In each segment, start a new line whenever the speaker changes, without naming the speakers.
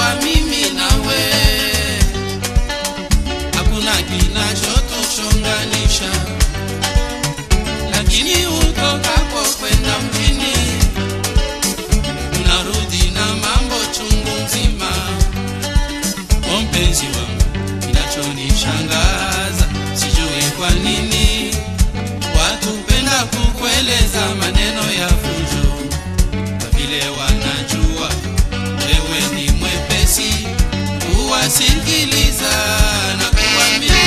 tunapokuwa mimi nawe, hakuna kinachotuchonganisha, lakini utokapo kwenda mjini unarudi na mambo chungu mzima. O mpenzi wangu, kinachonishangaza sijui kwa nini watu penda kukueleza maneno ya fujo, kwa vile wanajua wewe ni mwepesi kuwasikiliza na kuamini.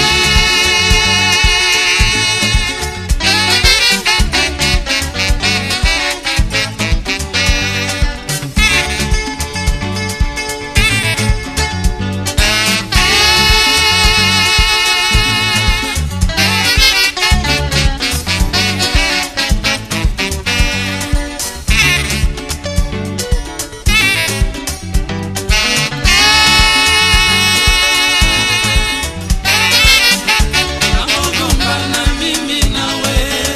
Tunapogombana mimi nawe,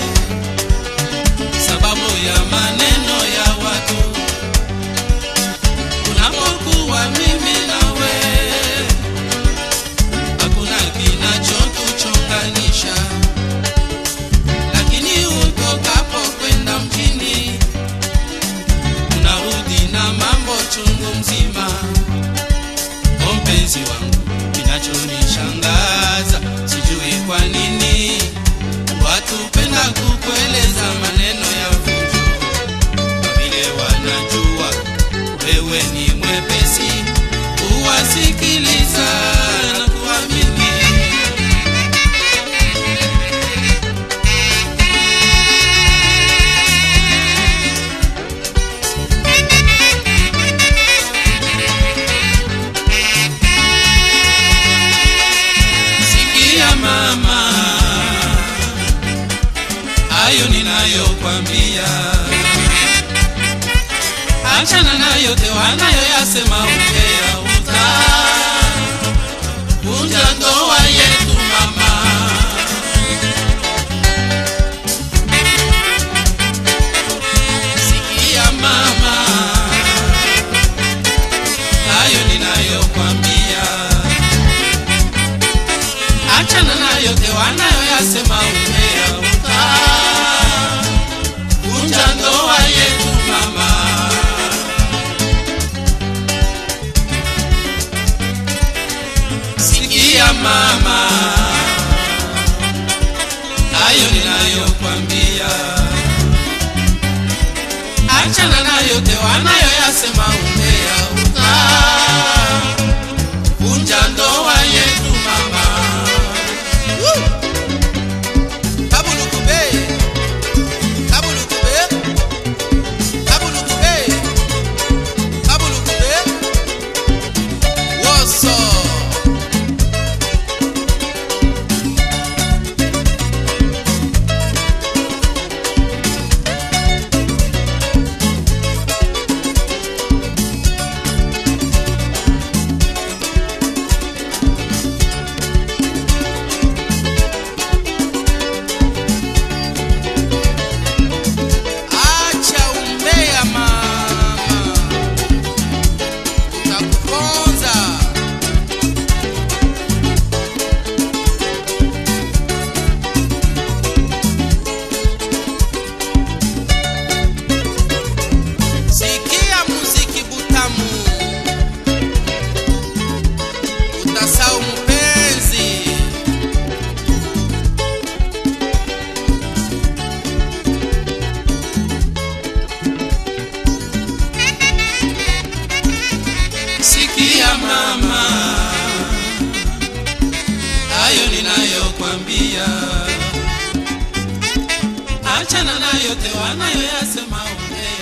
sababu ya maneno ya watu. Tunapokuwa mimi nawe, hakuna kinachotuchonganisha, lakini utokapo kwenda mjini, unarudi na mambo chungu mzima. O mpenzi wangu, kinachonishangaza sijui kwa nini watu penda kukueleza maneno ya fujo, kwa vile wanajua wewe ni mwepesi kuwasikiliza na kuamini. Sikia mama, hayo ninayokwambia, achana na yote wanayoyasema umbea, utavunja ndoa yetu mama. Sikia mama, hayo ninayokwambia achana na yote wanayoyasema umbea, utavunja ndoa yetu mama. Sikia mama, hayo ninayokwambia, achana na yote wanayoyasema umbea, utavunja ndoa yetu mama. Kabulukube, kabulukube, kabulukube, kabulukube. Woso. Acha umbea mama, utakuponza. Sikia muziki butamu, utasau mpenzi. Sikia mama, hayo ninayokwambia, achana na yote wanayoyasema umbea.